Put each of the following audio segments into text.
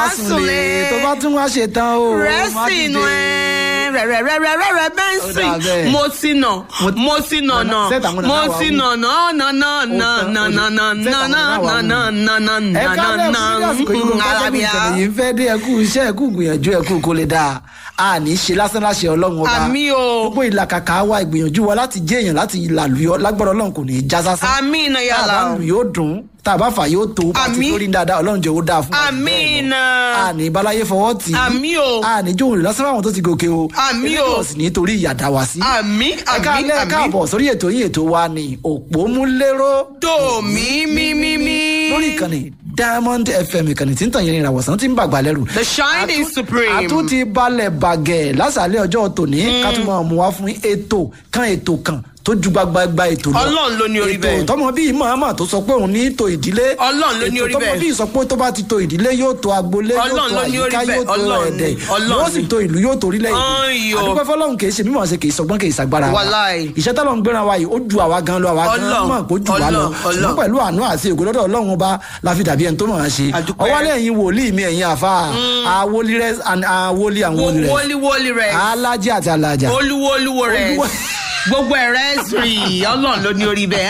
sùnlé tó bá tún wá ṣe tán o. rẹ́sì nù ẹ́ rẹ̀rẹ̀rẹ̀rẹ̀rẹ̀ Ó dà bẹ́ńsì bẹ́ẹ̀. mo ti nà mo ti nà nà Ṣé tàwọn mo nàná wà ti wí? nà nà nà nà nà nà nà nà Ṣé nà tàwọn nà nàná wà nà wí? nà nà nà ẹ nà ká nà lẹ́kùn nà ní àsìkò yìí gbogbo nǹkan tẹ́kùn ìkànnì yìí ń fẹ́ dé ẹkú iṣẹ́ ẹkú gbìyànjú ẹkú kó lè dáa a ní í ṣe lásán láṣẹ ọlọ́run ọba Àmín o. gbogbo ìlàkàkà wa ìgbìyànjú wa láti jẹ́ èèyàn láti ìlàlùyọ lágbára ọlọ́run kò ní í já sásán àmín tá a yàrá bá lù yóò dùn tá a bá fà yóò tó bá ti Àmín. lórí dáadáa ọlọ́run jẹ́ ó dáa fún wa jù bẹ́ẹ̀ lọ. àmín a ní balaye fọwọ́ tì í Àmín o. a ní jóun lásán fáwọn tó ti gòkè o Àmín o. Elédùà sì nítorí ìyàdá wa sí. àmín ẹ ká àmín lẹ́ àmín káàbọ̀ sórí ètò yín ètò wa ní òpómúléró dòmí mímímí. lórí ìkànnì diamond fm ìkànnì tí ń tàn yẹn ìràwọ̀sán tí ń bàgbà lẹ́rù. The shining Àtún- supreme. àtún ti balẹ̀ bàgẹ́ lásàálẹ̀ ọjọ́ tòní ká tún máa mú wá fún ètò kan ètò kan tó ju gbagbagba ètò lọ. Ọlọ́run ló ní orí bẹ́ẹ̀. ètò tọmọ bíi màmá tó sọ pé òun ní tó ìdílé. Ọlọ́run ló ní orí ètò tọmọ bẹ́ẹ̀. bíi sọ pé tó bá ti tó ìdílé yóò tó agboolé yóò Ọlọ́run tó ló ní orí àyíká bẹ́ẹ̀. yóò tó Ọlọ́run ẹ̀dẹ̀ ni. Ọlọ́run yóò sì ni. tó ìlú yóò tó orílẹ̀ Ayò. àdúgbò fọlọ́run kì í ṣe mímọ̀ ṣe kì í sọgbọ́n kì í ṣàgbára wa Wàláì. ìṣẹ́ tọ́lọ́ ń gbéra wa yìí ó ju àwa gan lọ àwa gan Ọlọ́run. mọ̀ kó ju wa lọ Ọlọ́run. ṣùgbọ́n Ọlọ́run. pẹ̀lú àánú àti ògo lọ́dọ̀ ọlọ́run ọba la fi dàbí ẹni tó mọ̀ ọ́n ṣe Àdúpẹ́. ọwọ́lẹ̀ ẹ̀yin wòlíì mi ẹ̀yin àfa àwòlí rẹ àwòlí àwọn wòlí rẹ wọliwọli rẹ alájí àti alájà olúwolúwo rẹ Olúwo- gbogbo ẹ rẹsìrì Ọlọ́run ló ní orí bẹ́ẹ̀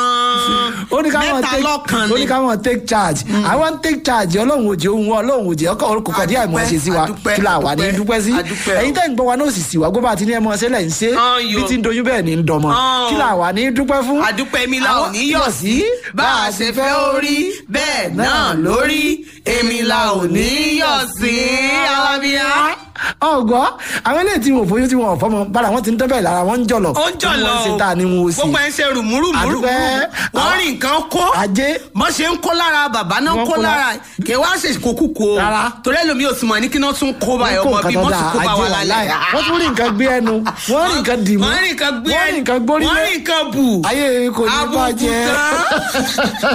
ó ní ká mọ̀ mẹ́ta take lọ́kàn ó ní ni ká mọ̀ take charge àwọn take charge ọlọ́run òjì ohun ọlọ́run òjì ọkọ̀ kò kọ̀ díẹ̀ mọ̀ ṣe sí wa Àdúpẹ́, kí la wà ní àdúpẹ́, dúpẹ́ sí àdúpẹ́ o. ẹ̀yin tẹ́ ń gbọ́ wa náà sì sì wá gbọ́ bá ti ní ẹ mọ̀ ṣe lẹ̀ ń ṣe Ayò. bí ti ń doyún bẹ́ẹ̀ ni ń dọmọ Ọ̀. kí la wà ní dúpẹ́ fún. àdúpẹ́ mi la ò Àwọn- ní yọ̀ sí bá a ṣe fẹ́ orí bẹ́ẹ̀ náà lórí èmi la ò ní yọ̀ sí alábíyá. ọgọ àwọn eléyìí tí wọn ò fọyín tí wọn ò fọmọ bára wọn ti ń dẹ́bẹ̀ lára wọn ń jọlọ ó ń jọ̀ lọ wọn ń ṣe tá a ní wọn ò sí gbogbo ẹ̀ ń ṣe rùmúrùmúrù Àdúpẹ́. wọ́n rí nǹkan kó ajé mọ ṣe ń kó lára bàbá náà Wọ́n kó kó lára kí wá ṣe kókú kó o Rárá. torí ẹlòmíì ò sì mọ ní kí náà tún kó báyọ̀ ọmọ bíi mọ́tò kó bá wà lálẹ́ wọ́n tún rí nǹkan gbé ẹnu wọ́n rí nǹkan dìmú wọ́n rí nǹkan gbé wọ́n rí nǹkan wọ́n gbórílé rí nǹkan bù ayé kò ní àbùkù bàjẹ́ tán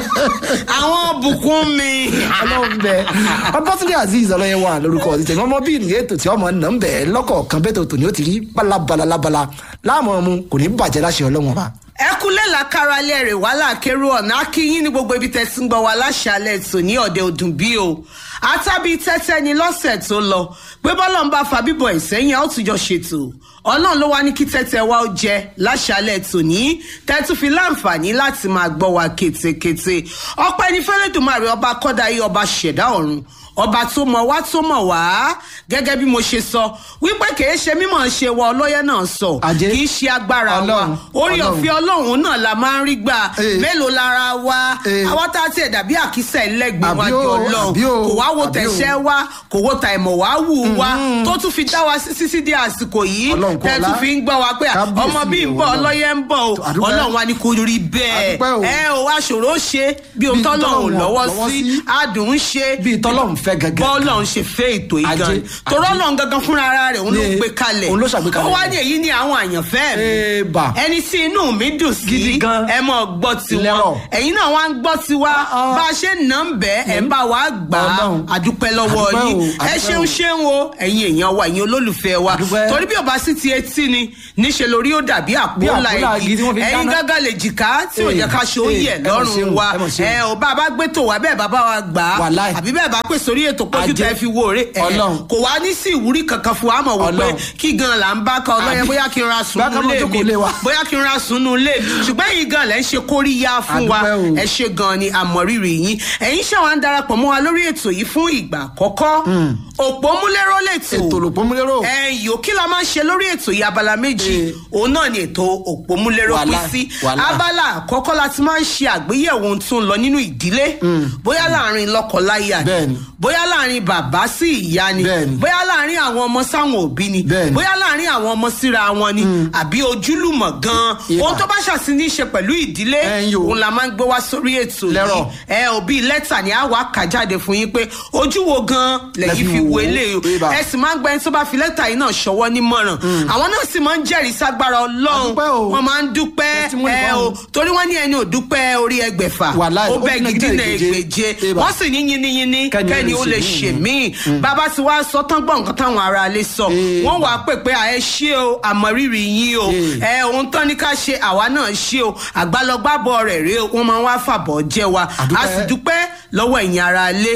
àwọn bùkún mi. ọlọ́run bẹ ọbátúndé azeez ọlọ́yẹ wà lórúkọ ọ̀sìn tẹ̀mí ọmọ bíi nìyẹn ètò tí ọmọ nà ń bẹ̀ lọ́kọ̀ọ̀kan bẹ́ẹ̀ tó tò ní ó ti rí balabala labala láàmú ọmú kò ní bàjẹ́ láṣẹ ọlọ́run ọba. ẹ kúlẹ̀ làkàrà ilé rẹ̀ wàhálà kérò ọ̀nà akínyín ní gbogbo ibi tẹ̀sí ń gbọ́ wa láṣàlẹ̀ tò ní ọ̀dẹ òdùn bí o àtàbí tẹ́tẹ́ ni lọ́sẹ̀ tó lọ pé bọ́lá ń bá fa bíbọ̀ ìsẹ́yìn a ó tún jọ ṣètò ọlọ́run ló wá ní kí tẹ́tẹ́ wa ó jẹ láṣàlẹ̀ tò ní tẹ́tù fi láǹfààní láti máa gbọ́ wa kétékété ọpẹ́ ní fẹ́lẹ́dùmarè ọba kọ́dáyé ọba ṣẹ̀dá ọ̀run ọba tó mọ̀ wá tó mọ̀ wá gẹ́gẹ́ bí mo ṣe sọ wípé kìí ṣe mímọ̀ ṣe wa ọlọ́yẹ náà sọ Ajé. kìí ṣe agbára wa Ọlọ́run, orí Ọlọ́run. ọ̀fẹ́ ọlọ́run náà la máa ń rí gbà Eh. mélòó lára wa Eh. àwọn tá a tiẹ̀ dàbí àkísà ẹlẹ́gbẹ̀ẹ́ Àbí wájú o, ọlọ́run àbí o, kò wá wo àbí o. tẹ̀sẹ̀ wa kò wo ta ìmọ̀ wá wù wá tó tún fi dá wa sí sísí di àsìkò yìí Ọlọ́run kọ́ tẹ́ tún ọlá. fi ń gbọ́ wa pé Kábíyèsí ọmọ bíi ń bọ̀ Ọlọ́run. ọlọ́yẹ ń bọ̀ o Àdúpẹ́. ọlọ́run wa ni kò rí bẹ́ẹ̀ Àdúpẹ́ o. ẹ ò wá ṣòro ṣe bí ohun Bí tọ́lọ́run tọ́lọ́run lọ́wọ́ lọ́wọ́ sí sí. adùn ń ṣe bíi tọ́lọ́run fẹ́ gẹ́gẹ́ bọ́ọ̀lọ́run ṣe fẹ́ ètò yìí Ajé, gan torọ́ ọlọ́run gangan fúnra ara rẹ̀ òun ló Ní- gbé kalẹ̀ òun ló ṣàgbékalẹ̀ ó wá rẹ̀. ní èyí ní àwọn àyànfẹ́ mi Ébà. ẹni tí inú mi dùn sí Gidi gan. ẹ mọ̀ gbọ́ tiwọn Lẹ́rọ̀. ẹ̀yin náà wá ń gbọ́ tiwa Ah. bá a ṣe nà ń bẹ́ ẹ̀ ń bá wa gbà á Ọlọ́run. àdúpẹ́ lọ́wọ́ Àdúpẹ́ yín o, ẹ àdúpẹ́ ṣeun o. ṣeun o ẹ̀yin èèyàn wa ẹ̀yin olólùfẹ́ wa Àdúpẹ́. torí bí ọba sì ti etí ni níṣẹ́ lórí ó dàbí Bí àpòlá àpòlá igi tí wọ́n fi ń ẹ̀yin dáná. gágá lè jìká tí ò Eh, jẹ́ ká ṣe ó eh, yẹ̀ ẹ mọ̀ lọ́rùn ṣeun, wa ẹ mọ̀ ṣeun. ẹ ò bá a bá gbé tò wá bẹ́ẹ̀ bàbá wa gbà á Wàláì. àbí bẹ́ẹ̀ bá pè sórí ètò pójú Ajé. tẹ́ fi wo òre ẹ̀ Ọlọ́run. kò wá ní sí ìwúrí kankan fún wa mọ̀ wò pé Ọlọ́run. kí gan là ń bá ka ọlọ́yẹ Àbí- bóyá kí n ra Bóyá ká sùnú mọ̀ lé jókòó mi lé wa. bóyá kí n ra sùnú lé mi ṣùgbọ́n yìí gan lẹ́ ń ṣe kóríyá fún wa Àdúpẹ́ o. ẹ ṣe gan ni àmọ̀rírì yín ẹ̀yin ṣe wá ń darapọ̀ mọ́ wa lórí ètò yìí fún ìgbà àkọ́kọ́ òpómúléró lètò ètò lòpómúlérò ẹ̀yìn kí la máa ń ṣe lórí ètò yìí abala méjì Eh. òun náà ni ètò òpómúléró pín Wàhálà, sí wàhálà. abala àkọ́kọ́ la ti máa ń ṣe àgbéyẹ̀wò ohun tó ń lọ nínú ìdílé bóyá láàrin lọ́kọláya ni Bẹ́ẹ̀ni. bóyá láàrin bàbá sí ìyá ni Bẹ́ẹ̀ni. bóyá láàrin àwọn ọmọ sáwọn òbí ni Bẹ́ẹ̀ni. bóyá láàrin àwọn ọmọ síra wọn ni àbí ojúlùmọ̀ gan Ìbà. ohun tó bá ṣàṣì ní í ṣe pẹ̀lú ìdílé Ẹ̀yin o. òun la máa ń gbé wá sórí ètò Lẹ́rọ̀. yìí ẹ òbí lẹ́tà ni a wà kà jáde fún yín pé ojú wo gan lẹ́yìn Lẹ fi fi wò wo ó. eléyìí Ìbà. ẹ sì máa ń gbẹ́ni tó bá fi lẹ́tà yìí náà ṣọwọ́ nímọ̀ràn àwọn náà sì máa ń jẹ́rìí ságbára ọlọ́run Àdúpẹ́ o. wọ́n máa ń dúpẹ́ Testimony ẹ fáwọn. o torí wọ́n ní ẹni ò dúpẹ́ orí ẹgbẹ̀fà Wàláì, ó ó bẹ́ dínà gidi gidi náà ègbèje. ègbèje Ìbà. wọ́n sì ní yínníyínní Kẹ́ni ó kẹ́ni lè ó lè ṣe ṣe míì bàbá tí wàá sọ tán gbọ́ nǹkan táwọn ará lè sọ Ìbà. wọ́n wàá pè pé à ẹ ṣé o àmọ̀rírì yín o Ìbà. ẹ ohun tán ní ká ṣe àwa náà ṣe o àgbálọgbábọ̀ rẹ̀ rèé o wọ́n máa ń wá fàbọ̀ jẹ́ wa a Àdúpẹ́. sì dúpẹ́ lọ́wọ́ ẹ̀yin ará ilé Àdúpẹ́ ẹ̀ o.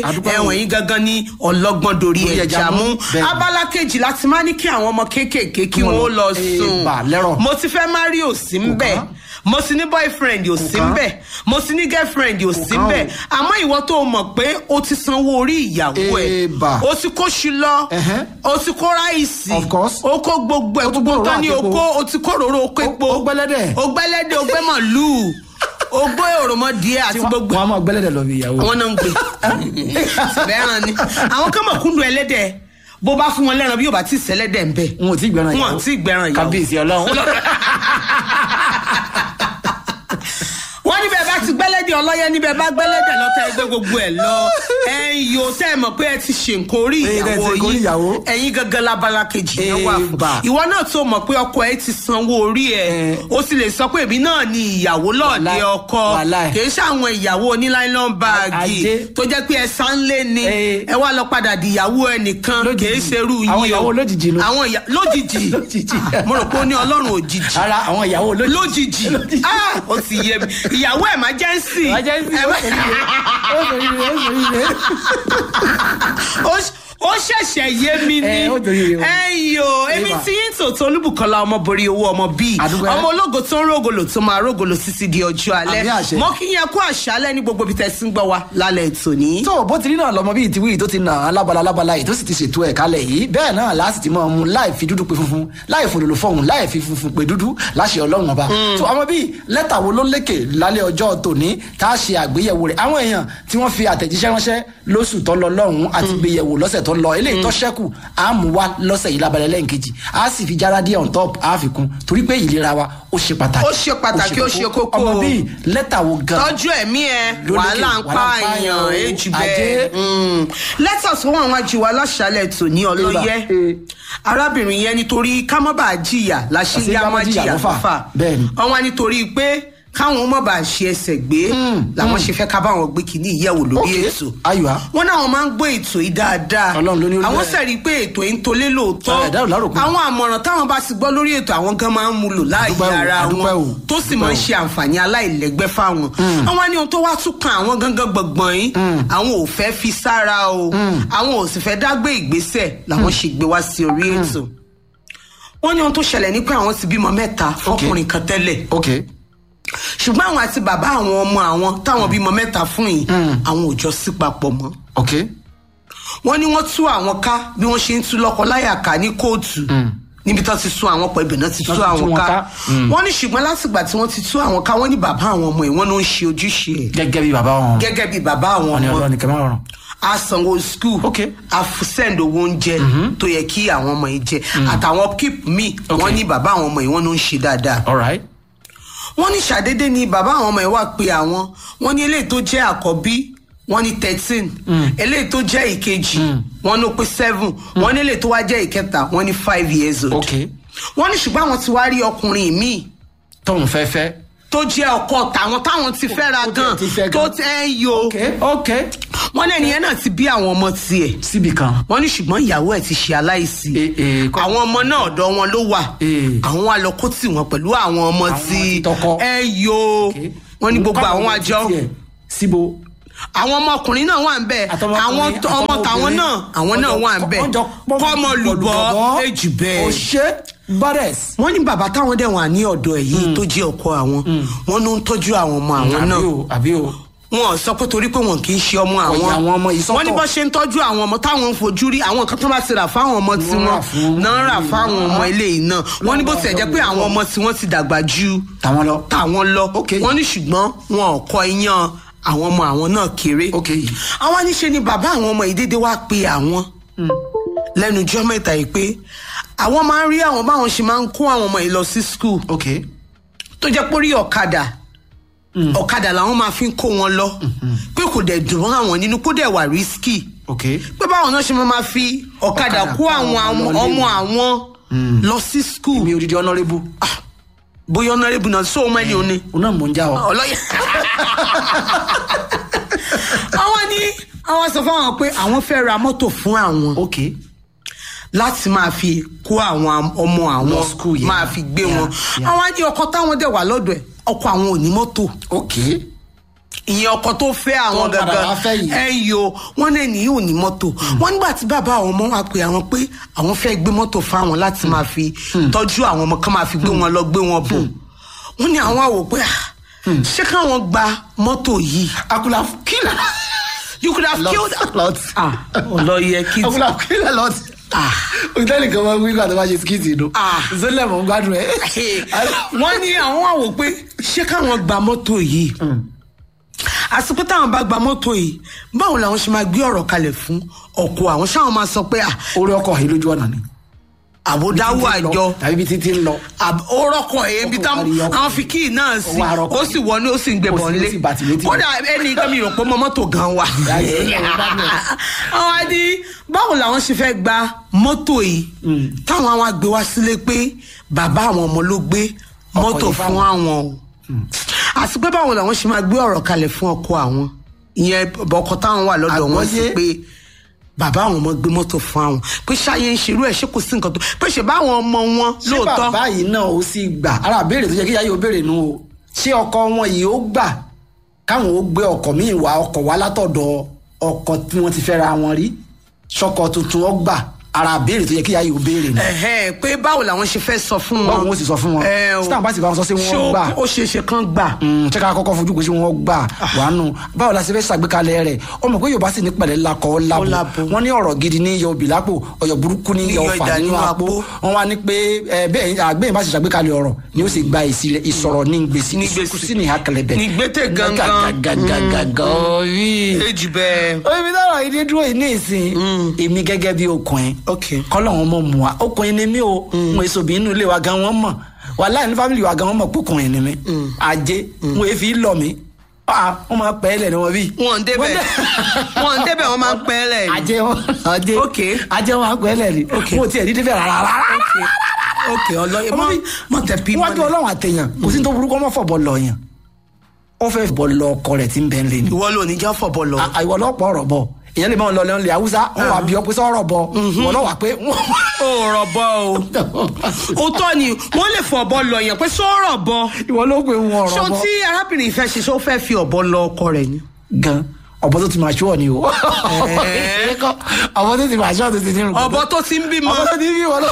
àwọn yìí gangan ní ọlọ́gbọ́n dorí Dorí ẹja ẹja mú, mú bẹ́ẹ̀ ni. abala kejì láti máa ní kí àwọn ọmọ kéékèèké kí Kí wọ́n wọ́n lọ, lọ eh, sùn bà lẹ́rọ̀. mo ti fẹ́ marry ò sí ń bẹ̀ kàn. mo ti ní boyfriend ò sí ń kàn. bẹ̀ mo ti ní girlfriend ò sí ń kàn bẹ̀ àmọ́ ìwọ tó mọ̀ pé o ti sanwó orí ìyàwó ẹ̀ Eh, bà. o ti kó ṣu lọ Ẹhẹ́. o ti kó ráìsì Of course. o kó gbogbo ẹ̀ O tún gbogbo gbòòrò tán ní o àti epo. kó o ti kó òróró o kó epo o gbẹ́lẹ́dẹ̀. o gbẹ́lẹ́dẹ̀ o gbẹ́ màlúù o gbé òròmọdìẹ àti gbogbo wọn a máa gbẹ́lẹ́dẹ̀ lọ bí ìyàwó. wọn náà ń gbé sẹbẹràn ni àwọn kan mọ̀ kúndùn ẹlẹ́dẹ̀ bó bá fún wọn lẹ́ran bí yóò bá ti sẹ́lẹ́dẹ̀ ń bẹ̀ wọn ò tí ì gbẹ́ràn wọn àti ìgbẹ́ràn ìyàwó kábíyèsí ọlọ́run. wọ́n níbẹ̀ bá ti gbẹ́lẹ́dẹ̀ ọlọ́yẹ níbẹ̀ bá gbẹ́lẹ́dẹ̀ lọ́tẹ̀ ẹgbẹ́ gbogbo ẹ̀ lọ ẹ̀yin yóò tẹ́ ẹ mọ̀ pé ẹ ti ṣe nǹkan orí Ẹ, ẹ ti ìyàwó ṣe nǹkan orí yín ìyàwó. ẹ̀yin gangan labala kejì yẹn wà fún Eba. ìwọ náà tó mọ̀ pé ọkọ ẹ ti sanwó orí ẹ Ẹ. ó sì lè sọ pé èmi náà ni ìyàwó lọ́ọ̀dẹ Wàláì, ọkọ wàláì. kì í ṣàwọn ìyàwó oníláìlọ́n báàgì Ajé. tó jẹ́ pé ẹ sánlé ni Ẹ. ẹ wá lọ padà di ìyàwó ẹnìkan Lójijì. kì í ṣerú yín Àwọn o. ìyàwó lójijì ló- àwọn ìyà lójijì Lójijì. mo rò pé ó ní ọlọ́run òjijì ara àwọn ìyàwó lójijì. lójijì ah ó ti yé mi ìyàwó emergency Emergency, ó Emer- sòrí rẹ̀, ó sòrí rẹ̀, ó sòrí rẹ̀. ó ṣ- ó ṣẹ̀ṣẹ̀ yé mi ni Ẹ, ó torí rẹ̀ o. ẹ̀yìn o èmi Eva. tí yín tòótọ́ olúbùkọ́lá ọmọ borí owó ọmọ bíi Àdúgbò. ọmọ ológo tó ń rógolo tó máa rógolo títí di ọjọ́ alẹ́ Àmì àṣẹ. mọ́ kí yẹn kú àṣálẹ́ ní gbogbo ibi tẹ́ sí ń gbọ́ wa lálẹ́ ètò ní. tó bó ti rí náà lọmọ bíi tiwí tó ti nà án lábala lábala yìí tó sì ti ṣètò ẹ̀ kalẹ̀ yìí bẹ́ẹ̀ náà láti ti máa mu láì fi dúdú pe funfun láì fòlòlò fọhùn láì fi funfun pe dúdú láṣẹ ọlọ́run ọba. tó ọmọ bíi lẹ́tà wo ló lékè lálẹ́ ọjọ́ tòní tá a ṣe àgbéyẹ̀wò rẹ̀ àwọn èèyàn tí wọ́n fi àtẹ̀jíṣẹ́ ránṣẹ́ lóṣù tó lọ lọ́hùn àti gbéyẹ̀wò lọ́sẹ̀ tó lọ eléyìí tó ṣẹ́kù á mú wa lọ́sẹ̀ yìí lábalẹ̀ lẹ́ǹkejì á sì fi jára díẹ̀ on top á fi kún torí pé ìlera wa ó ṣe pàtàkì. Ó ṣe pàtàkì, ó ṣe kókó. ọmọ bíi lẹ́tà wo gan tọ́jú ẹ̀mí ẹ Ló lékè, wàhálà ń pa wàhálà ń pa èèyàn èèyàn, èjì ajé. bẹ́ẹ̀. Mm. lẹ́tà tó wọ́n wá ju wa láṣálẹ̀ tò ní ọlọ́yẹ Eba. arábìnrin yẹn nítorí ká má bàa jìyà láṣẹ Àṣé yá ká má má jìyà jìyà lọ́fà. lọ́fà Bẹ́ẹ̀ ni. wọ́n wá nítorí pé káwọn má bàa ṣe ẹsẹ̀ gbé làwọn ṣe fẹ́ ká báwọn gbé kínní ìyẹ̀wò lórí Ok, ètò ayọ̀ á. wọn náà wọn máa ń gbé ètò yìí dáadáa Ọlọ́run ló ní ó rí àwọn bẹ́ẹ̀. sẹ̀rí pé ètò yìí ń tolé lóòótọ́ Ẹ, ẹ̀dá ò láròkún. àwọn àmọ̀ràn táwọn bá ti gbọ́ lórí ètò àwọn gan máa ń mú lò láàyè Àdúpẹ́ o, ara àdúpẹ́ o, wọn tó sì àdúpẹ́ máa ń o. ṣe àǹfààní aláìlẹ́gbẹ́ fáwọn àwọn ní ohun tó wá tún kan àwọn gangan gbọ̀ngbọ̀n yìí àwọn ò fẹ́ fi sára o àwọn ò sì fẹ́ dágbé ìgbésẹ̀ làwọn ṣe gbé wá sí orí ètò wọ́n ní ohun tó ṣẹlẹ̀ ní pé àwọn ti bímọ mẹ́ta fọkùnrin kan tẹ́lẹ̀ ok ṣùgbọ́n àwọn àti bàbá àwọn ọmọ àwọn táwọn bímọ mẹ́ta fún yìí àwọn ò jọ sí papọ̀ mọ́ ok wọ́n ní wọ́n tú àwọn ká bí wọ́n ṣe ń tú lọ́kọ láyà ká ní kóòtù níbi tó ti sún àwọn pọ̀ ibẹ̀ náà ti tú Wọ́n ti tú àwọn wọn ká ká. wọ́n ní ṣùgbọ́n látìgbà tí wọ́n ti tú àwọn ká wọ́n ní bàbá àwọn ọmọ ẹ̀ wọ́n ló ń ṣe ojúṣe ẹ̀ gẹ́gẹ́ bí bàbá wọn gẹ́gẹ́ bí bàbá àwọn wọn ni ọmọ ọlọ́run nìkan máa rọrùn a sanwó skul Ok. a f- send owó oúnjẹ tó yẹ kí àwọn ọmọ yìí jẹ àtàwọn keep me Ok. wọ́n ní bàbá àwọn ọmọ yìí wọ́n ló ń ṣe dáadáa alright wọ́n ní ṣàdédé ni bàbá àwọn ọmọ ẹ̀ wá pé àwọn wọ́n ní eléyìí tó jẹ́ àkọ́bí wọ́n ní thirteen eléyìí tó jẹ́ ìkejì wọ́n ló pé seven wọ́n ní eléyìí tó wá jẹ́ ìkẹta wọ́n ní five years old ok wọ́n ní ṣùgbọ́n àwọn ti wá rí ọkùnrin míì tóun fẹ́ fẹ́ tó jẹ́ ọkọ tàwọn táwọn ti fẹ́ra Tó tiẹ̀ gan ti fẹ́ tó gan. tẹ́ ń yo ok ok wọ́n ní ẹnìyẹn náà ti bí àwọn ọmọ tiẹ̀ síbi kan wọ́n ní ṣùgbọ́n ìyàwó ẹ̀ ti ṣe aláìsí Eh, eh, kọ́- àwọn ọmọ náà ọ̀dọ̀ wọn ló wà Eh. àwọn wa lọ kó tì wọ́n pẹ̀lú àwọn ọmọ Àwọn tí ti tọkọ. ẹ yo ok wọ́n ní gbogbo Káwọn àwọn ọmọ àjọ títí ẹ̀ síbo àwọn ọmọkùnrin náà wà ń bẹ Àtọmọkùnrin, àwọn t- ọmọ tàwọn àtọmọbìnrin. náà àwọn náà Wọ́n wà jọ- ń bẹ wọ́n jọ pọ́n- kọ́mọ lùbọ́ lùbọ́. èjì bẹ́ẹ̀. òṣè bọ́dẹ̀s wọ́n ní bàbá táwọn dẹ̀ wà ní ọ̀dọ̀ ẹ̀ yìí tó jẹ́ ọkọ àwọn wọ́n ló ń tọ́jú àwọn ọmọ àwọn àbí náà o àbí o wọn ò sọ pé torí pé wọn kì í ṣe ọmọ àwọn Ọ̀yà àwọn ọmọ yìí sọ́tọ̀. wọ́n ní bó ṣe ń tọ́jú àwọn ọmọ táwọn ń fojú rí àwọn kan tó bá ti rà fáwọn ọmọ tí Wọ́n rà wọ́n fún- náà rà fáwọn ọmọ eléyìí náà wọ́n ní bó tiẹ̀ jẹ́ pé àwọn ọmọ tí wọ́n ti dàgbà ju tàwọn lọ tàwọn lọ Ok. wọ́n ní ṣùgbọ́n wọn ò kọ iyán àwọn ọmọ àwọn náà kéré ok àwọn aníṣe ni bàbá àwọn ọmọ yìí dédé wá pe àwọn lẹ́nu ijọ́ mẹ́ta yìí pé àwọn máa ń rí àwọn báwọn ṣe máa ń kó àwọn ọmọ yìí lọ sí skul ok tó jẹ́ pé orí ọ̀kadà ọ̀kadà làwọn máa fi ń kó wọn lọ pé kò dẹ̀ dùn mọ́ àwọn nínú kó dẹ̀ wà rísíkì ok pé báwọn náà ṣe máa máa fi ọ̀kadà Ọ̀kadà kó kó àwọn àwọn am- ọmọ ọmọ àwọn lọ sí skul mi ò dídí honourable bóyá ọ̀nàrẹ́bù náà sóò mẹ́ni òní òun náà mò ń já ọ ọlọ́yẹ. àwọn ní àwọn sọ fún àwọn pé àwọn fẹ́ ra mọ́tò fún àwọn ok láti máa fi kó àwọn ọmọ àwọn Lọ school yẹn. máa fi gbé Yeah, wọn yeah. àwọn á ní ọkọ táwọn dẹ̀ wà lọ́dọ̀ ẹ̀ ọkọ àwọn ò ní mọ́tò ok ìyẹn ọkọ tó fẹ́ àwọn Tó padà gangan wá fẹ́ yìí. ẹ yo wọn lè ní yóò ní mọ́tò wọn nígbà tí bàbá àwọn ọmọ wa pè àwọn pé àwọn fẹ́ gbé mọ́tò fáwọn láti máa fi tọ́jú àwọn ọmọ kan máa fi gbé wọn lọ gbé wọn bọ̀ wọn ní àwọn àwò pé ah, ṣé káwọn gba mọ́tò yìí akula kila you could have killed lot ah ọlọyẹ kí akula kila lot ah òtẹ́lì kan máa ń wí kó àti máa ṣe skiti inú Ah. zolẹ̀ mọ̀ ń gbádùn ẹ̀ wọ́n ní àwọn àwò pé ṣé káwọn gba mọ́tò yìí àsìkò táwọn bá gba mọ́tò yìí báwo làwọn ṣe máa gbé ọ̀rọ̀ kalẹ̀ fún ọkọ àwọn ṣáwọn máa sọ pé ah, orí ọkọ̀ yìí lójú ọ̀nà ni àbódáwò Títí ń lọ, àjọ tàbí bí títí ń lọ àb- ó rọ́kọ̀ èébí Ọkọ̀ táwọn kárí ọkọ̀. àwọn fi kíì náà sí Ó wá rọ́kọ̀. ó sì wọnú ó sì ń gbé Ó sì- bọ̀ ó nílé sì bàtì létí. kódà ẹni kan mi rò pé mọ mọ́tò gan wà. Láìsí ilé àwọn gbádùn ẹ̀. àwọn adi báwo làwọn ṣe fẹ́ gba mọ́tò yìí táwọn àwọn àgbẹ̀ wá sílé pé bàbá àwọn ọmọ ló gbé mọ́tò yìí fún fáwọn. àwọn o àti pé báwo làwọn ṣe máa gbé ọ̀rọ̀ kalẹ̀ fún ọkọ àwọn ìyẹn ọkọ táwọn wà lọ́dọ̀ wọn sí Àgbọ́yé. pé bàbá àwọn ọmọ gbé mọ́tò fún àwọn pé ṣáyé ń ṣerú ẹ̀ ṣé kò sí nǹkan tó pé ṣe báwọn ọmọ wọn ṣé lóòótọ́ bàbá yìí náà ó sì gbà ara béèrè tó yẹ kí yáyé ó béèrè nu o ṣé ọkọ wọn yìí ó gbà káwọn ó gbé ọkọ míì wá ọkọ wá látọ̀dọ̀ ọkọ tí wọ́n ti fẹ́ra wọn rí ṣọkọ tuntun ó gbà ara béèrè tó yẹ kí yáyé ó béèrè nu ẹ̀hẹ́n pé báwo làwọn ṣe fẹ́ sọ fún wọn. báwo wọn ó sì sọ fún wọn ẹ o. tí táwọn bá sì bá wọn sọ sí ṣé wọn ó- gbà ó ṣeé ṣe kán gbà. Mm, ṣé ká kọ́kọ́ fojú pé ṣé wọ́n gbà wánu báwo la ṣe fẹ́ ṣàgbékalẹ̀ rẹ̀ ọmọ pé yorùbá sì ní pẹ̀lẹ́ lakọ̀ Ó labo labo. wọ́n ní ọ̀rọ̀ gidi ní yọ òbí lápò ọ̀yọ̀ burúkú ní yọ Ní yọ ọ̀fà ìdá nínú nínú àpò àpò. wọ́n wá ní pé ẹ, bẹ́ẹ̀ àgbẹ̀yìn bá ṣe ṣàgbékalẹ̀ ọ̀rọ̀ ni ó sì gba èsì rẹ̀ ìsọ̀rọ̀ ní gbèsè Ní ìsìnkú gbèsè. sí ní àkẹlẹ̀bẹ̀ Ní gbètè gangan. gàgàgàgàgà rí èjì bẹ́ẹ̀. omi tọrọ ìdí dúró yìí ní ìsìn èmi gẹ́gẹ́ bí ọkùnrin ok kọ́lọ́hún mọ̀ mú wa ọkùnrin ni mí o mo èso bí inú ilé wa gan wọ́n mọ̀ wàhálà ní fámìlì wa gan wọ́n mọ̀ pé ọkùnrin ni mí ajé mo èéfi lọ mí ah wọ́n máa pẹ́ lẹ̀ ní wọn bí. wọn ń débẹ̀ wọn ń débẹ̀ wọn máa ń pẹ́ lẹ̀ ni. ajé wọn ajé Ok. ajé wọn máa pẹ́ lẹ̀ ni Ok. mo tiẹ̀ ní débẹ̀ rárá rárá. ok ọlọ́yẹ ọmọ mọ mi mọ tẹ pí wájú mọ́lẹ̀. ọlọ́run àtẹ̀yàn kò sí ní tó burúkú ọmọ fọ̀bọ̀ lọ yàn ó fẹ́ bọ̀ lọ ọkọ rẹ̀ tí ń bẹ́ ń lé ni ìwọ ló ní jẹ́ fọ̀bọ̀ lọ. àìwọ lọ́pọ̀ ọ̀rọ̀ bọ̀ ìyẹn lè máa lọ lẹ́nu lè haúsá wọn wà bí ọ pé sọ̀rọ̀ bọ̀ wọn náà wà pé ó rọ̀bọ o òótọ́ ni wọ́n lè fọ̀bọ lọ yẹn pé sọ̀rọ̀ bọ. ìwọ ló pé wọn ṣé ọ̀rọ̀ ohun bọ̀ tí arábìnrin ìfẹ́ ṣe ṣé ó fẹ́ fi ọ̀bọ lọ ọkọ rẹ̀ ni. gan ọ̀bọ tó ti máa ṣúọ̀ ni o ọ̀bọ tó ti máa ṣúọ̀ tó ti nírun ọ̀bọ tó ti ń bímọ. ọ̀bọ tó ti bí wọn lọ.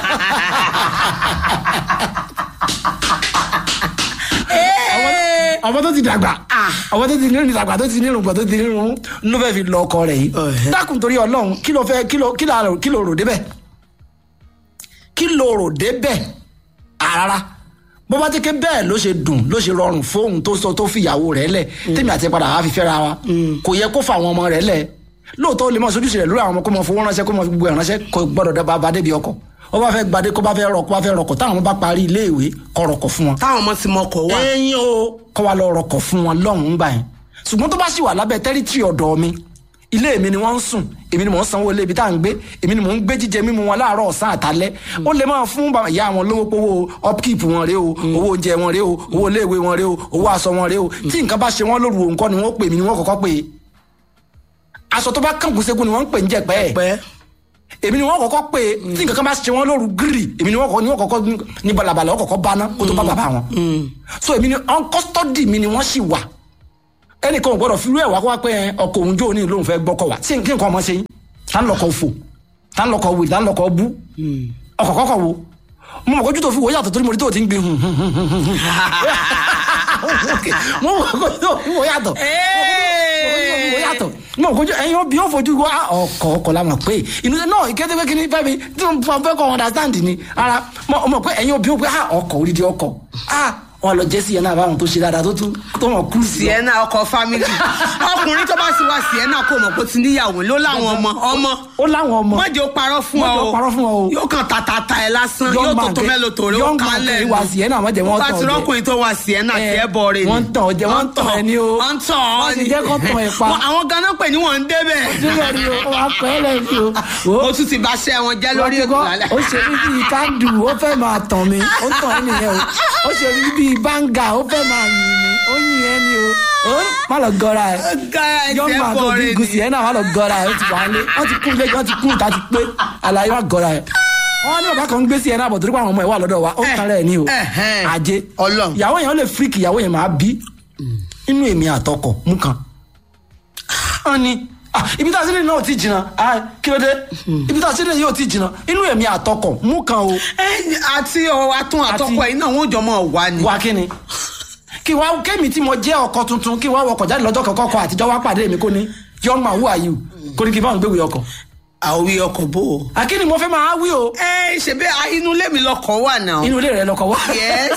Ee. ọmọ tó ti dàgbà ọmọ tó ti nírun ìdàgbà tó ti nírun gbọ tó ti nírun ló fẹ́ fi lọ ọkọ rẹ̀ yìí Ọ̀hẹ́. dákun torí ọlọ́run kí ló fẹ́ kí ló kí ló kí ló rò débẹ̀ kí ló rò débẹ̀ àrárá bó bá ti ké bẹ́ẹ̀ ló ṣe dùn ló ṣe rọrùn fóun tó sọ tó fìyàwó rẹ̀ lẹ̀ tèmi àti ẹ̀ padà wá fi fẹ́ra wa kò yẹ kó fa àwọn ọmọ rẹ̀ lẹ̀ lóòótọ́ ó lè mọ sojúṣe rẹ̀ lórí àwọn ọmọ kó mọ fowó ránṣẹ́ kó mọ gbogbo ẹ̀ ránṣẹ́ kó gbọ́dọ̀ dábàá bá débi ọkọ̀ ó bá fẹ́ gbadé kó bá fẹ́ rọ kó bá fẹ́ rọkọ̀ táwọn ọmọ bá parí iléèwé kó rọkọ̀ fún wọn táwọn ọmọ ti mọ ọkọ̀ wá. ẹyin o kọ́ wa lọ rọkọ̀ fún wọn lọ́hùn-ún gbà yẹn ṣùgbọ́n tó bá sì wà lábẹ́ tẹ́rítírì ọ̀dọ̀ mi ilé mi ni wọ́n ń sùn èmi ni mò ń sanwó ilé ibi tá à ń gbé èmi ni mò ń gbé jíjẹ mímu wọn láàárọ̀ ọ̀sán àtàlẹ́ ó lè máa fún bàbá ìyá wọn lówó pówó upkeep wọn rèé o owó oúnjẹ wọn rèé o owó iléèwé wọn rèé o owó aṣọ wọn rèé o tí nǹkan bá ṣe wọn lóru òǹkọ́ ni wọ́n pè mí ni wọ́n kọ́kọ́ pè é aṣọ tó bá kàǹkù ségun ni wọ́n ń pè ń jẹ̀pẹ́ ẹ̀ pẹ́ èmi ni wọn kọ́kọ́ pé tí nǹkan kan bá ṣe wọn lóru gírì èmi ni wọn kọ́kọ́ ni wọn kọ́kọ́ ní balabala wọn kọ́kọ́ báná kó tó bá bàbá wọn so èmi ni on custody mi ni wọn sì wà ẹnìkan ò gbọ́dọ̀ fi irú ẹ̀ wá kó wá pé ẹ, ọkọ òun jó ní lóun fẹ́ gbọ́kọ̀ wá tí kí nǹkan ọmọ ṣe yín tá ń lọkọ̀ fò tá ń lọkọ̀ wì tá ń lọkọ̀ bú ọkọ̀ kọ́kọ̀ wo mo mọ̀ kójú tó fi wò yàtọ̀ torí mo rí tó ti ń gbin hùn hùn hùn hùn hùn hùn mo mọ̀ kójú tó fi wò yàtọ̀ mo yàtọ̀ mo kojú ẹyin ó bí ó fojú wa ọkọ ọkọ la mọ̀ pé inú náà ìkéde pé kíní fẹ́mi tí mo fọ fẹ́ kọ́ understand ni ara mo mọ̀ pé ẹyin ó bí ó pé ah ọkọ orídìí ọkọ ah wọn lọ jẹ́ sí yẹn náà báwọn tó ṣe dáadáa tó tún tó mọ̀ kú sí ẹ. sienna ọkọ family ọkùnrin tó bá sì wá sienna kò mọ̀ pé ó ti níyàwó ló láwọn ọmọ ọmọ ó láwọn ọmọ mọ̀jẹ̀ ó parọ́ fún Má ọ jẹ́ ó parọ́ fún ọ o. yóò kàn tàtàtà ẹ lásán Young yóò tó man tó kẹ- mélòó tòrè ó young man kálẹ̀ kẹ ìwà Sienna, má jẹ́ wọ́n bá tàn ti ọ́ jẹ. rọ́kùnrin tó wá sienna Eh, tí ẹ bọ̀ rẹ̀ ni wọ́n ń tàn ọ́ jẹ, wọ́n ń tàn ẹ́ ní o. wọ́n ń tàn ọ́ Wọ́n ti ni jẹ́ kó tàn ẹ́ pa. Wọ́n- àwọn ganan pè ní wọ́n ń débẹ̀ síbẹ̀ ni o ó wàá pẹ́ lẹ́yìn o. Wo, ó tún ti bá ṣẹ́ wọn jẹ́ lórí wọ́n ti ètò gbọ́, lálẹ́ ó ṣe mí bíi kándù ó fẹ́ máa tàn mí ó tàn ẹ́ nìyẹn o ó ṣe mí bíi báńgà ó fẹ́ máa yìn mí ó yìn ẹ́ ni o ó má lọ gọra ẹ̀ Gara ẹ̀ young tí ẹ man tó bọ̀ bí rẹ̀ gùsì ni ẹ̀ náà má lọ gọra ẹ̀ ó ti wà á lé wọ́n ti kún ilé wọ́n ti kún ìta ti pé àlàyé wà gọra ẹ̀ wọ́n ní bàbá kan ń gbé sí ẹ̀ náà bọ̀ torí pé àwọn ọmọ ẹ̀ wà lọ́dọ̀ wa ó Eh, tan rẹ̀ ní o eh, eh. ajé Ọlọ́run. ìyàwó yẹn ó lè fíríkì ìyàwó yẹn máa bí inú èmi àtọkọ mú kan wọn ni ah, ibi tá a sílẹ̀ náà ò tí jìnnà ah, kí ló dé ibi tá a sílẹ̀ yóò tí jìnnà inú èmi àtọkọ mú kan o ẹ àti ọ atún àtọkọ yìí náà wọn ò jọ mọ wá ni. wá kí ni kí wá kémi tí mo jẹ́ ọkọ tuntun kí wá wọkọ̀ jáde lọ́jọ́ kọ̀ọ̀kan kọ àtijọ́ wá pàdé mi kó ní young man who are you kó ní kí n bá wọn gbéwèé ọkọ̀ àwí ọkọ̀ bò ó. àkíní mo fẹ́ máa wí o ẹ ṣebí a- inú ilé mi lọkọ̀ wà náà. inú ilé rẹ lọkọ̀ wá yes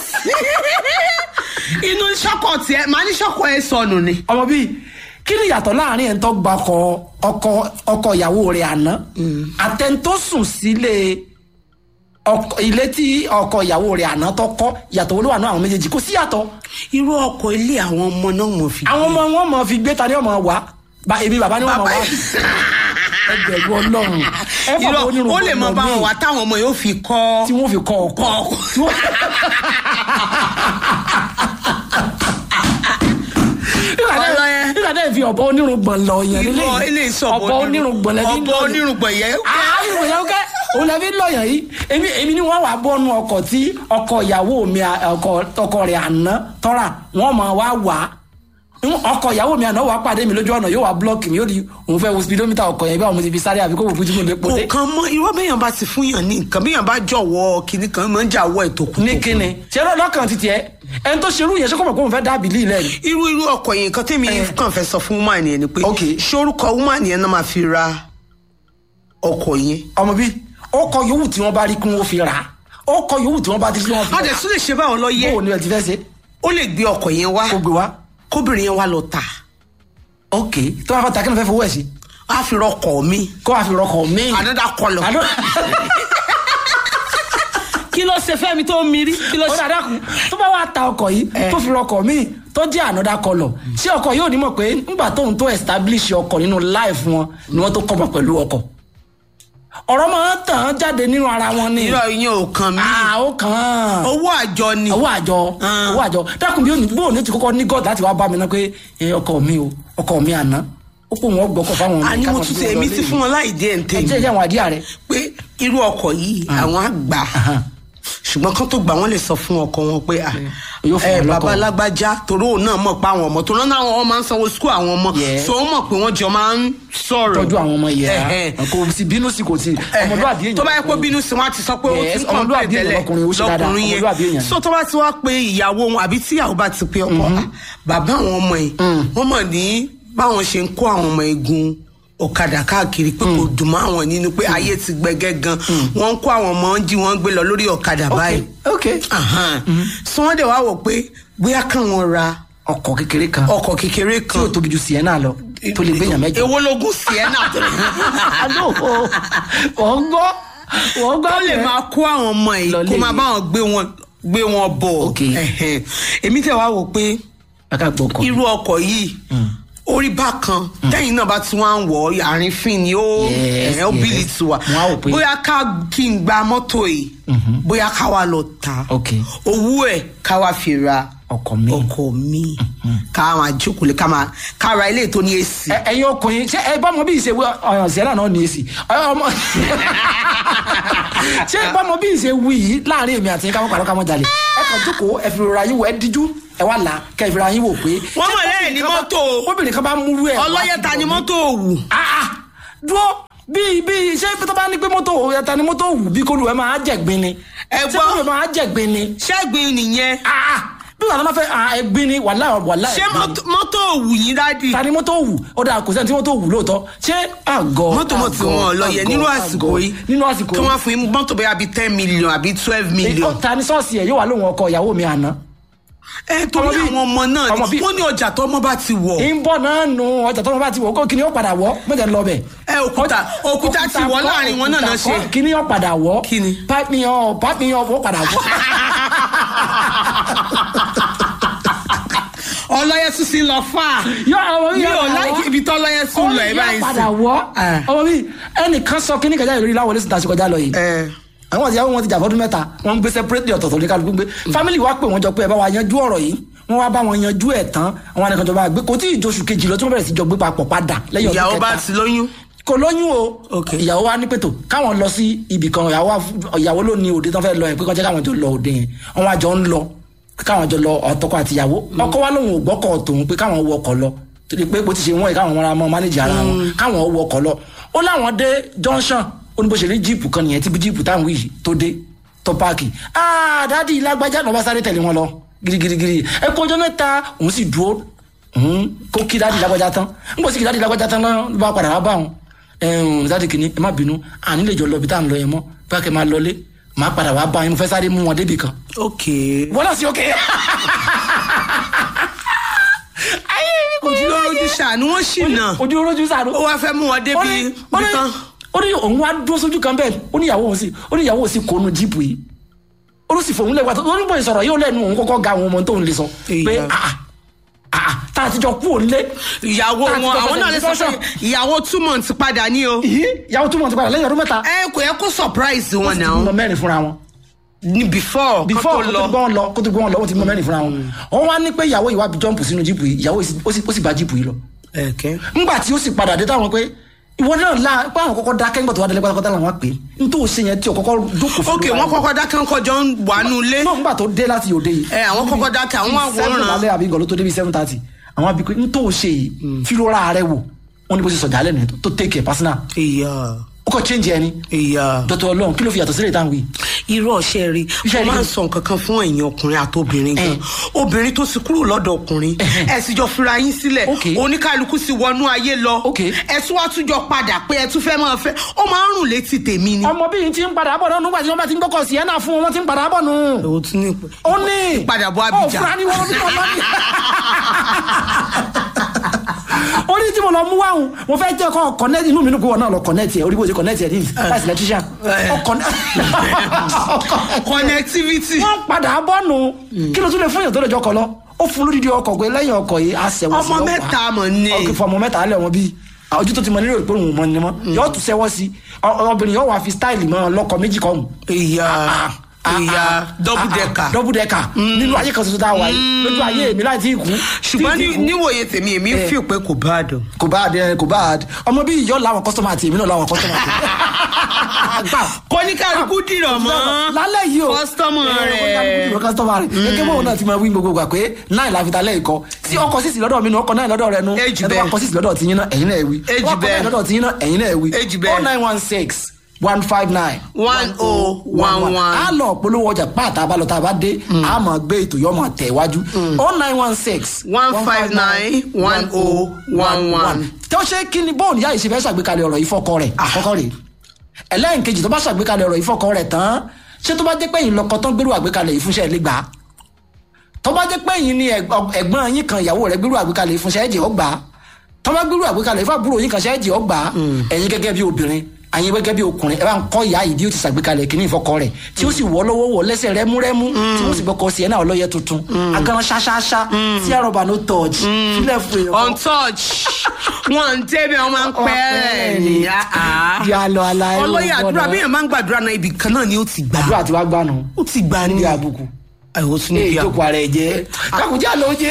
inú sọ́kọ̀ tiẹ̀ màá ní sọ́kọ̀ ẹ sọnù ni. ọmọ bíi kí ni ìyàtọ̀ láàrin ẹ̀ ń tọ́ gba ọkọ ọkọ ọkọ ìyàwó rẹ̀ àná àtẹ̀ntó sùn sílé ọkọ- ilé tí ọkọ ìyàwó rẹ̀ àná tó kọ́ ìyàtọ̀ olówó àná àwọn méjèèjì kò sí ìyàtọ̀ irú ọkọ̀ ilé àwọn ọmọ náà mọ̀ fi. àwọn ọmọ wọn mọ fi gbé ta ni ọmọ wa ba èmi bàbá ni wọn mọ wa ẹgbẹ̀rún ọlọ́run ẹ fọ irọ́ onírúurú ó lè mọ ọmọ bá wọn míì wá táwọn ọmọ yóò fi kọ́. tí wọn fi kọ ọkọ Kọ ọkọ. tí wọn. Ọlọ́yẹ. nígbà tẹ́ ẹ fi ọ̀bọ onírùngbọ̀n lọ yẹn nílé irọ́ yìí. ilé ìsọ̀bọ̀ ọ̀bọ onírùngbọ̀n lẹ́bí ọ̀bọ onírùngbọ̀n yẹn. onírùngbọ̀n yẹn kẹ́ òun lẹ́bí lọ́yàn yìí èmi èmi ni wọ́n wà bọ́nu ọkọ̀ tí ọkọ̀ ìyàwó mi à- ọkọ̀ ọkọ̀ rẹ̀ àná tọ́ra wọ́n máa wá wà á ọkọ̀ ìyàwó mi àná wà á pàdé mi lójú ọ̀nà yóò wá blọ́ọ̀kì mi yóò di òun fẹ́ wo speedometer ọkọ̀ yẹn bí àwọn mo ti fi sáré àbí kó wò fún jímọ̀ lé pọ́dé. nǹkan mọ irọ́ bẹ́yàn bá ti fún yàn ní nǹkan bẹ́yàn bá jọ̀wọ́ kinní kan máa ń jà wọ́ ètò kù. ní kíni ṣé lọ́kàn ti tiẹ̀ ẹni tó ṣerú yẹn ṣé kò mọ̀ pé òun fẹ́ dábì lí ilẹ̀ ni. irú irú ọkọ̀ yẹn nǹkan tẹ́mi kàn fẹ́ sọ fún woman yẹn ni pé Ok. ṣorúkọ woman yẹn náà máa fi ra ọkọ̀ yẹn. ọmọ bí ọkọ̀ yòówù tí wọ́n bá rí kí wọ́n fi rà á ọkọ̀ yòówù tí wọ́n bá rí kí wọ́n fi a rà dẹ̀ tún lè ṣe báwọn lọ á yẹ bó o ní ẹ ti fẹ́ ṣe ó lè gbé ọkọ̀ yẹn wá kó gbé wá. kóbìnrin yẹn wá lọ tà ok tó bá fẹ́ ta kí ló fẹ́ fowó ẹ̀ sí á fi rọkọ̀ mi kó wàá fi rọkọ̀ míì. another colour. Àdó- kí ló ṣe fẹ́mi tó mi rí kí ló ó ṣe. dàda kù tó bá wàá ta ọkọ̀ yìí tó fi rọkọ̀ míì tó jẹ́ ànádà kọlọ̀ ṣé ọkọ̀ yóò ní mọ̀ pé nígbà tóun tó establish ọkọ̀ nínú life wọn ni wọ́n tó kọ́ mọ̀ pẹ̀lú ọkọ̀ ọ̀rọ̀ máa ń tàn án jáde nínú ara wọn ni irọ́ yẹn ò kàn mí Ah, ó kàn án owó àjọ ni. owó àjọ Ah. owó àjọ dákun bí òní bóun ní ti kọ́kọ́ ní god láti wá bá mi ná pé ẹ, ọkọ mi o ọkọ mi àná ó pò wọn gbọ́kọ̀ fáwọn ọmọ àní mo káwọn tún fi ṣe wọn èmi lọ ti ilé fún wọn láì dé ẹ̀ ń ẹ tèmi jẹ́ ìyá àwọn àdíyà rẹ pé irú ọkọ̀ yìí àwọn àgbà ṣùgbọ́n kán tó gbà wọ́n lè sọ fún ọkọ wọn pé ah, Yóò fún ẹ wọn lọ́kọ̀. bàbá alágbájá torí òun náà mọ̀ pé àwọn ọmọ torí náà àwọn ọmọ máa ń sanwó sukú àwọn ọmọ Yeah. so ó mọ̀ pé wọ́n jọ máa ń sọ̀rọ̀ tọ́jú àwọn ọmọ yẹn Ẹ̀hẹ́n. kò sí bínú sí kò sí ọmọlúwàbí èèyàn tó bá yẹ kó bínú sí wọn á ti sọ pé ó ti Yes, ń kàn ọmọlúwàbí pé èèyàn tẹ́lẹ̀ lọkùnrin, ó ṣe dáadáa, lọkùnrin ọmọlúwàbí yẹn èèyàn. so tó bá ti wá pé ìyàwó wọn àbí tíyàwó bá ti pé ọkọ ah, bàbá àwọn ọmọ yìí wọ́n mọ̀ ní báwọn ṣe ń kó àwọn ọmọ egun ọ̀kadà káàkiri pé kò dùn mọ́ àwọn nínú pé ayé ti gbẹgẹ́ gan wọ́n ń kó àwọn ọmọ ń jí wọ́n ń gbé lọ lórí ọ̀kadà báyìí ok Ahan. so wọ́n dẹ̀ wá wò pé bóyá káwọn ra ọkọ̀ kékeré kan ọkọ̀ kékeré tí kan ò tóbi ju sienna lọ tó lè gbéyàn mẹ́jọ. èwo lógún sienna tó lè àlọ́ wọ́n gbọ́ wọ́n gbọ́ tó lè yẹn. máa kó àwọn ọmọ yìí Lọ kó lé máa mi. bá wọn gbé wọn gbé wọn bọ̀ Ok. Ẹ̀hẹ̀n. èmi tẹ̀ wá wò pé aka gbọ́ ọkọ̀ irú ọkọ̀ yìí orí bákan tẹ́yìn náà bá tún wá ń wọ̀ ọ́ àárín fín ni ó Yes, ẹ̀ ó yes. bìlì tù wá Wọ́n á wò pé- bóyá ká kí n gba mọ́tò yìí bóyá ká wá lọ ta Ok. owó ẹ̀ ká wá fi ra ọkọ̀ mi. ọkọ̀ mi ká máa jókòó lé ká máa ká ra ilé tó ní èsì. Ẹ- ẹ̀yin ọkùnrin ṣé ẹ bá ọmọ bí ìṣe ọyàn sienna náà ní èsì ọmọ ṣé ẹ bá ọmọ bí ìṣe wí yìí láàrin èmi àti káwọn pàdé káwọn jalè ẹ kàn jókòó ẹ fi rora yín wò ẹ díjú ẹ wá là kẹ ẹ fi ra yín wò pé. Wọ́n ṣé mọ̀ lẹ́yìn ní obìnrin kan bá- mọ́tò o. obìnrin kan bá múrú ẹ. wá ọlọ́yẹ sí ta ni ọ̀dọ̀ mi. mọ́tò òwù. Ah, ah, dúró bí bí ṣé tó bá ní pé mọ́tò ẹ̀ta ni mọ́tò wù bí kó lu ẹ máa jẹ̀gbin ni. Ẹ ṣé gbọ́. kó lu ẹ máa jẹ̀gbin ni. ṣẹ́gbin nìyẹn Ah, ah, bí wàá tó máa fẹ́ ah, ẹ̀gbin ni wàhálà wàhálà ṣé ẹ̀gbin ni. mọ́tò- mọ́tò òwù yín dádì. ta ni mọ́tò wù ó dáa kò sẹ́ni tí mọ́tò wù lóòótọ́ ṣé àgọ́ mọ́tò mọ̀ tí àgọ́, wọ́n lọ yẹ àgọ́, nínú àgọ́. àsìkò yìí nínú àsìkò kí wọ́n fún yín mọ́tò bẹ́ẹ̀ bíi ten million àbí twelve yìí million. ó ta ni sọ́ọ̀sì ẹ̀ yóò wà lóhun ọkọ ìyàwó mi àná. ẹ torí ọmọ bí- àwọn ọmọ náà ọmọ ni bí- wọ́n ní ọjà tó ọmọ bá ti wọ̀ ń bọ̀ náà nù ọjà tó wọn bá ti wọ̀ kó kíni ó padà wọ̀ mọ̀jẹ̀ ń lọ bẹ̀. ẹ òkúta òkúta ti wọ̀ kọ́, láàrin wọn náà náà òkúta ṣe. kọ́, kíni ó padà wọ̀ Kíni? pápí yan pápí yan ó padà wọ̀. ọlọ́yẹ tún sí lọ fà á. yọ ọmọ mi mi yọ ò padà láìkí wọ̀. ibi tọ́lọ́yẹ tún lọ ẹ Ó báyìí yọ padà wọ̀ Ah. ọmọ mi ẹnìkan sọ kíní kẹjá ìrírí láwọlé sí tàṣí kọjá lọ yìí ẹ àwọn àti ìyàwó wọn ti jà fọdún mẹ́ta wọn ń gbé separate ọ̀tọ̀ọ̀tọ̀ ní kálukú gbé family wa pè wọ́n jọ pé ẹ bá wa yanjú ọ̀rọ̀ yìí wọ́n wá bá wọn yanjú ẹ̀ tán àwọn àdìkan jọba gbé kò tí ì joṣù kejì lọ tí wọ́n bẹ̀rẹ̀ sí jọ gbé papọ̀ padà lẹ́yìn ọdún ìyàwó bá kẹta ti lóyún. kò lóyún o Ok. ìyàwó wa ní pètò káwọn lọ sí ibì kan ìyàwó wa- ìyàwó ló ní òde tán fẹ́ lọ yẹn pé kọjá káwọn tó lọ òde yẹn wọn wá jọ ń lọ káwọn jọ lọ ọtọkọ àtìyàwó ọkọ wa lòun ò gbọ́kọ̀ tòun pé káwọn wọ ọkọ̀ lọ torí pé bó ti ṣe wọ́n yìí káwọn ọmọ mánéjì ara wọn káwọn wọ ọkọ̀ lọ ó láwọn dé junction ó ní bó ṣe rí jíìpù kan nìyẹn tí bí jíìpù táwọn yìí tó dé tó páàkì ah dádì lágbájá náà bá sáré tẹ̀lé wọn lọ girigirigiri ẹ kó ọjọ́ mẹ́ta òun sì dúró òun kó kí dádì lágbájá tán n kò sí kí dádì lágbájá tán náà ló bá padà wá bá wọn ẹ̀hún dádì kìíní ẹ má bínú àní lè jọ lọ bí tá à ń lọ yẹn mọ́ bá kẹ́ máa lọlé máa padà wá bá yín mo fẹ́ sáré mú wọn débì kan ok wọ́n náà sí òkè. ojú ló rojú ṣàánú wọn ṣì nà ojú olójú sáré. ó wá fẹ́ mú wọn ó débi ní ó ní nìkan ó ní òun wá dúró sójú kan bẹ́ẹ̀ ó ní ìyàwó òun sì ó ní ìyàwó òun sì kónú jíìpù yìí ó ló sì fòun lẹ́wà tó ó ní bóyá sọ̀rọ̀ yóò lẹ́nu òun kọ́kọ́ ga àwọn ọmọ tóun lè sọ pé Ìyá. ah ah tá a ti jọ kú òun lé ìyàwó Tá a ti wọn jọ àwọn náà lè sọ fẹsẹ̀ pé ìyàwó two months padà ní o yìí ìyàwó túmọ̀ ti padà lẹ́yìn ọdún mẹ́ta ẹ kò yẹ kó surprise ó wọn sì ti náà mọ mẹ́rin fúnra wọn ní before before kó kó tó tó lọ gbọ́n lọ kó tó gbọ́n lọ ó ti mọ mẹ́rin fúnra wọn wọ́n wá ní pé ìyàwó ìwà jọ́ǹpù sínú jíìpù yìí ìyàwó ó sì- ó sì bá jíìpù yìí lọ ẹ̀kẹ́ ńgbà tí ó sì padà dé táwọn pé ìwọ náà la pé àwọn kọ́kọ́ dákẹ́ ńgbà tó wá délé pátápátá làwọn pè é n tó ṣe yẹn tí o kọ́kọ́ jókòó fún ok wọn kọ́kọ́ dákẹ́ ńkọ́ jọ ń wà nù ilé náà ńgbà tó dé láti òde yìí ẹ àwọn kọ́kọ́ dákẹ́ àwọn seven àwòrán lálẹ́ àbí ìgọ̀ló tó débi seven thirty àwọn àbí pé n tó ṣe yìí fílọ́ra rẹ wò wọn ni bó ṣe sọ̀jà lẹ́nu tó take it personal ìyá ó kọ́ change ẹni ìyá dọ́tọ̀ ọlọ́run kí ló fi yàtọ̀ sílẹ̀ táwọn wí. irú ọ̀ṣẹ́ rí Iṣẹ́ mo rí. máa ń sọ nǹkan kan fún ẹ̀yin ọkùnrin àti obìnrin gan Eh. obìnrin tó sì kúrò lọ́dọ̀ ọkùnrin ẹ sì jọ fira yín sílẹ̀ Ok. oníkálukú sì wọnú ayé lọ Ok. ẹ tún wá tún jọ padà pé ẹ tún fẹ́ máa fẹ́ ó máa ń rùn létí tèmi ni. ọmọ bíi ti ń padà bọ̀ náà nígbà tí wọ́n bá ti ń gbọ́kọ̀ sí ẹ̀ náà fún wọn ti ń padà bọ̀ nù. èwo tún ní ìpè. ó ní Ìpadàbọ̀ ó Abidjan. fura ní wọn bí wọn bá ní. ó ní tí mo lọ mú wáhùn mo fẹ́ jẹ́ kọ́ connect inú mi nù kó wọn náà lọ connect yẹ orí bó ṣe connect yẹ ní láti electrician Eh. Ó connect- connectivity. wọ́n padà bọ̀ nù kí ló tún lè fún yàn tó lè jọ kọ lọ ó fún lódìdí ọkọ̀ pé lẹ́yìn ọkọ̀ yìí á sẹ̀wọ̀n sí Ọmọ lọ́pàá. mẹ́ta mọ̀ ní. ọkọ̀ fún ọmọ mẹ́ta alẹ́ wọn bíi ojú tó ti mọ nílò ìpòrò mọ ni mọ yóò tún sẹ́wọ́ sí ọ- obìnrin yóò wá fi style mọ lọ́kọ̀ méjì kọ́ ọ̀hún ìyá ìyá double decker. double decker nínú ayé kan tuntun tá a wà yìí lójú ayé mi láì tí ì kú ṣùgbọ́n tí ì ní- kú. níwòye tèmi èmi ń fi pé kò bá dùn. kò bá àdé kò bá àdé ọmọ bíi ìyọ́ làwọn kọ́sọ́mà àti èmi náà làwọn kọ́sọ́mà àti kọ́níkàlùkù dìrọ̀ mọ́ lálẹ́ yìí o kọ́sítọ́mù kọ́sítọ́mà rẹ̀. kọ́sítọ́mà rẹ̀ gẹ́gẹ́ bóun náà ti máa wí gbogbo gbà pé náà la fi ta lẹ́yìn kọ́ tí ọkọ̀ sísì lọ́dọ̀ mi nù ọkọ̀ náà lọ́dọ̀ rẹ nu Èjì ẹ̀dọ́ bẹ́ẹ̀. ọkọ̀ sísì lọ́dọ̀ tiyín náà ẹ̀yin náà ẹ̀ wí Èjì ọkọ̀ bẹ́ẹ̀. náà lọ́dọ̀ tiyín náà ẹ̀yin náà ẹ̀ wí Èjì bẹ́ẹ̀. oh nine one six one five nine one oh one one. a lọ polówó ọjà pàtà abalọ tá a bá dé a máa gbé ètò yọ máa tẹ̀ wájú oh nine one six one five nine one oh one one. tó ṣe kí ni bóun ìyá yìí ṣe fẹ́ ṣàgbékalẹ̀ ọ̀rọ̀ yìí fọ́kọ rẹ̀ àkọ́kọ́ rẹ̀ ẹlẹ́yìnkejì tó bá ṣàgbékalẹ̀ ọ̀rọ̀ yìí fọ́kọ rẹ̀ tán ṣé tó bá jẹ́ pé yìí lọ́kọ tán gbérù àgbékalẹ̀ yìí fúnṣẹ́ lè gbà á tó bá jẹ́ pé yìí ni ẹ̀gbọ́n ẹ̀gbọ́n yín kan ìyàwó rẹ̀ gbérù àgbékalẹ̀ yìí fúnṣẹ́ ẹ̀jẹ̀ ọgbà tó bá gbérù àgbékalẹ̀ yìí fàbúrò yín kan ṣẹ́ ẹ̀jẹ̀ ọgbà ẹ̀yin gẹ́gẹ́ bí obìnrin àyin gẹ́gẹ́ bí ọkùnrin ẹ bá ń kọ́ ìyá yìí bí ó ti ṣàgbékalẹ̀ kìíní ìfọkọ rẹ̀ tí ó sì wọ́ lọ́wọ́ wọ́ lẹ́sẹ̀ rẹ́múrẹ́mú tí wọ́n sì gbọ́kọ̀ sí ẹ̀ náà ọlọ́yẹ tuntun agaran ṣáṣáṣá tí àrọ̀bà no touch sílẹ̀ fún èèyàn on touch wọn ń tẹ́bi wọn máa ń pẹ́ rẹ̀ ní yà lọ aláì ọlọ́yẹ àdúrà bí èèyàn máa ń gbàdúrà náà ibì kan náà ni ó ti gbà àdúrà tí wàá gbà nù ó ti gbà ní níbi àbùkù àìwò tún èyí níbi tó àbùkù. kọ ara ẹ jẹ kákùnjá ló jẹ.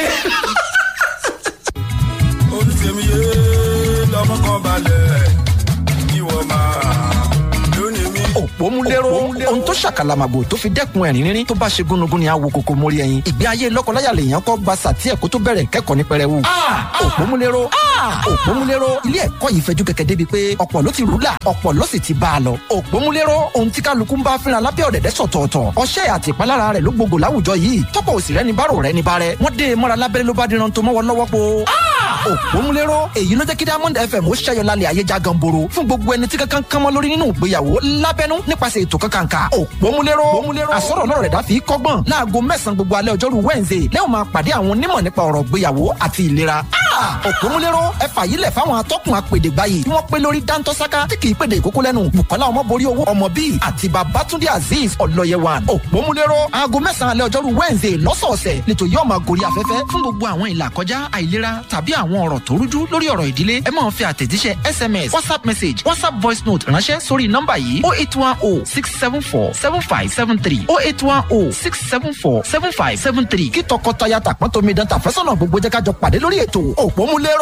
olùsèmíye lọmọ kan balẹ̀ ìwọ máa lónìí mi. òpómúléró ohun tó ṣàkàlàmàgbò tó fi dẹ́kun ẹ̀rín rírín tó bá ṣe gúnugún ni àwo kòkó mórí ẹyin ìgbé ayé lọ́kọláya lèèyàn kọ́ gba sàtí ẹ̀kọ́ tó bẹ̀rẹ̀ kẹ́kọ̀ọ́ ní pẹrẹwu. òpómúléró òpómúléró ilé ẹ̀kọ́ yìí fẹjú kẹ̀kẹ́ débi pé ọ̀pọ̀ ló ti rúlà ọ̀pọ̀ ló sì ti bá a lọ. òpómúléró ohun tí kálukú ń bá fínra lábẹ́ ọ̀dẹ̀dẹ̀ sọ̀tọ̀ọ̀tọ̀ ọṣẹ́ àti ìpalára rẹ̀ ló gbogbo láwùjọ yìí tọ́pọ̀ òsì rẹ̀ ní bárò rẹ̀ ní bárẹ̀ wọ́n dé e mọ́ra lábẹ́rẹ́ ló bá díran tó mọ́wọ́ lọ́wọ́ po. òpómúléró èyí ló jẹ́ kí diamond fm ó ṣẹ́yọ lálẹ́ ayé já ganboro fún gbogbo ẹni tí kankan kan mọ́ lórí nínú ìgbéyàwó lábẹ́nú nípasẹ̀ ètò kankanka òpómúléró àsọ̀rọ̀ náà rẹ̀ dá fi kọ́gbọ́n láago mẹ́sàn-án gbogbo alẹ́ ọjọ́rú wednesday lẹ́wọ̀n máa pàdé àwọn onímọ̀ nípa ọ̀rọ̀ ìgbéyàwó àti ìlera òpómúléró ẹ fàyílẹ̀ fáwọn atọ́kùn apèdègbáyì tí wọ́n pé lórí dáńtọ́sáká tí kì í pèdè ìkókó lẹ́nu bukola ọmọborí owó ọmọ bíi àti babatunde azeez ọlọ́yẹwàn òpómúléró aago mẹ́sàn-án alẹ́ ọjọ́rú wednesday lọ́sọ̀ọ̀sẹ̀ lẹ́tọ̀ yóò máa gorí afẹ́fẹ́ fún gbogbo àwọn ìlà kọjá àìlera tàbí àwọn ọ̀rọ̀ tó rújú lórí ọ̀rọ̀ ìdílé ẹ máa fi àtẹ̀jíṣẹ́ sms whatsapp message whatsapp voice note ránṣẹ́ sórí nọ́mbà yìí oh eight one oh six seven four seven five seven three oh eight one oh six seven four seven five seven three kí tọkọtaya tàpọ́n tómi dán tàfẹ́sọ̀nà gbogbo jẹ́ ká jọ pàdé lórí ètò òpómúléró